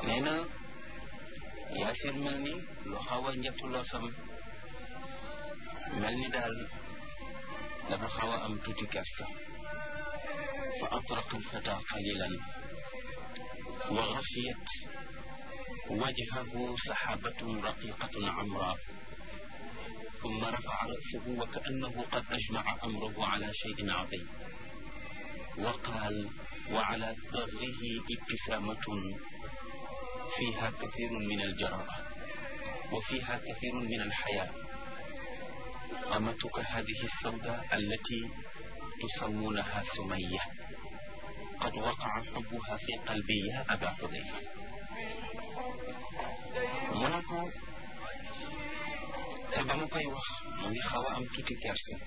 nee na yaasir mel ni lu xaw a njëttu loosam mel ni daal dafa xaw a am tuuti kersa fa atraqa alfata qalilan wa xafiyat wajhahu saxaabatun raqiqatun amra ثم رفع رأسه وكأنه قد أجمع أمره على شيء عظيم وقال وعلى ثغره ابتسامة فيها كثير من الجراءة وفيها كثير من الحياة أمتك هذه السوداء التي تسمونها سمية قد وقع حبها في قلبي يا أبا حذيفة منكو te ba mu koy wax mu ngi xaw a am tuuti kersa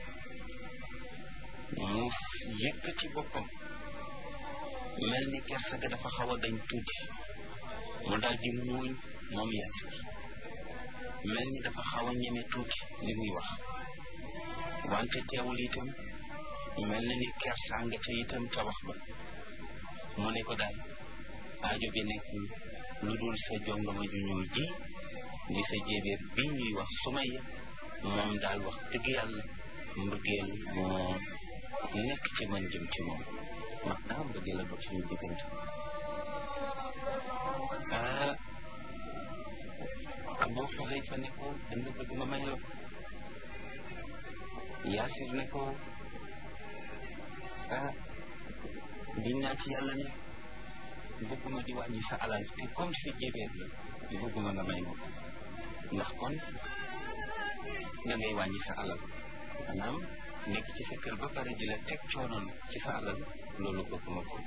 mu yëkkati boppam mel ni kersa ga dafa xaw a dañ tuuti mu daal di muuñ moom Yaasir mel ni dafa xaw a ñeme tuuti li muy wax wante teewul itam mel na ni kersa nga ca itam ca wax ba mu ne ko daal aajo bi nekkul lu dul sa jongama ju ñuul ji di sa jéebéer bi ñuy wax Sumayya moom daal wax dëgg yàlla mbëggeel moo nekk ci man jëm ci moom maanaam mbëggeel la dox suñu diggante ah Abu Xuzayfa ne ko da nga bëgg ma may la ko Yaasir ne ko ah di naa ci yàlla ne bëgguma di wàññi sa alal te comme sa jéebéer la bëgguma nga may ma ko ndax kon da ngay wàññi sa alal maanaam nekk ci sa kër ba pare di la teg coonoon ci sa alal loolu bëgguma ko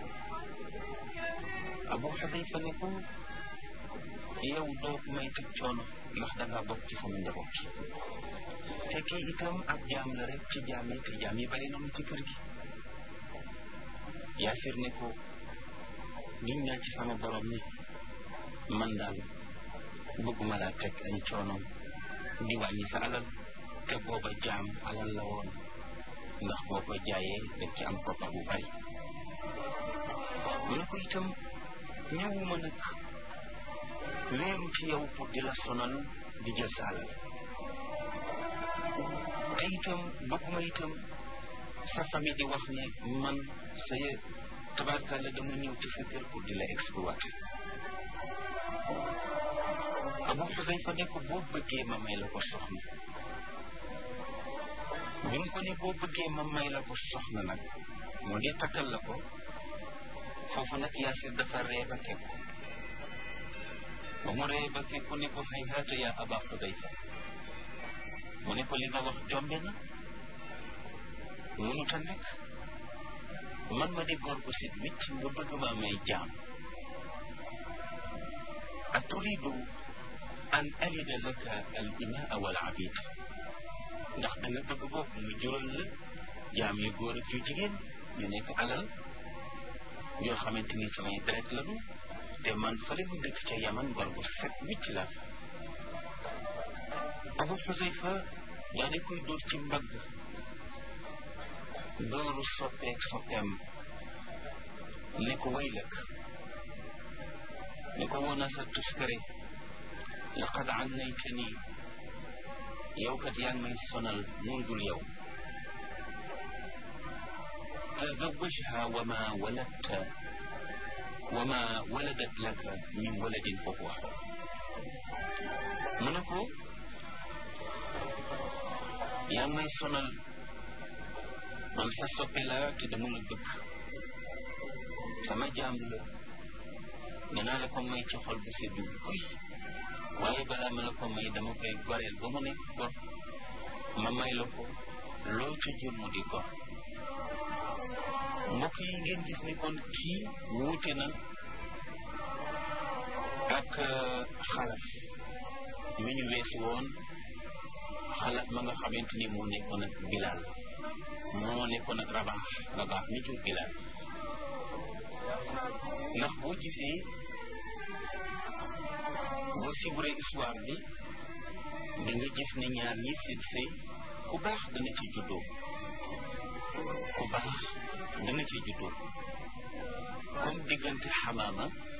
Abu Xudayfa ne ko yow doo may teg coono ndax da ngaa bokk ci sama njaboot te kii itam ab jaam la rek ci jaam yi te jaam yi bari nañu ci kër gi Yaasir ne ko giñ naa ci sama borom ni man daal bëgguma laa teg ay coono di wàññi sa alal te booba jaam alal la woon ndax boo ko jaayee daf ci am koppar bu bari mu ne ko itam ñëwuma nag wéeru ci yow pour di la sonal di jël sa alal te itam bëgguma itam sa famille di wax ne man sa tabarkalla dama ñëw ci sa kër pour di la exploiter Abu Xuzayfa ne ko boo bëggee ma may la ko soxna bi mu ko ne boo bëggee ma may la ko soxna nag moo di takkal la ko foofu nag Yaasir dafa ree ba kekku ba mu ree ba kekku ne ko hayhaata yaa Aba Xuzayfa mu ne ko li nga wax jombe na mënut a nekk man ma di góor bu sit wicc nga bëgg ma may jaam aturidu an alida laka al inaa wal abid ndax da nga bëgg bopp mu jural la jaam yu góor ak yu jigéen ñu nekk alal yoo xamante ni samay deret lañu te man fële mu dëkk ca yaman gor bu set wicc la Abu Xuzayfa daa di koy dóor ci mbagg dooru soppeek soppeem ne ko waylak ne ko woon a sa tuskare laqad annaytani yow kat yaa ngi may sonal mundul yow tazawajha wa ma waladta wa ma waladat laka min waladin fa huwa xor mu ne ko yaa ngi may sonal man sa soppe la te dama la bëgg sama jaam la dinaa la ko may ci xol bu seddu kuy waaye balaa ma la ko may dama koy goreel ba mu nekk gor ma may la ko loo ca jël mu di gor mbokk yi ngeen gis ni kon kii wuute na ak xalaf mi ñu weesu woon xalaf ma nga xamante ni moo nekkoon ak bilaal moo nekkoon ak rabaax rabaax mi jur bilaal ndax boo gisee boo siburé histoire bi di nga gis ne ñaar ñi seen sëy ku baax dana ci juddoo ku baax dana ci juddoo comme diggante xamaama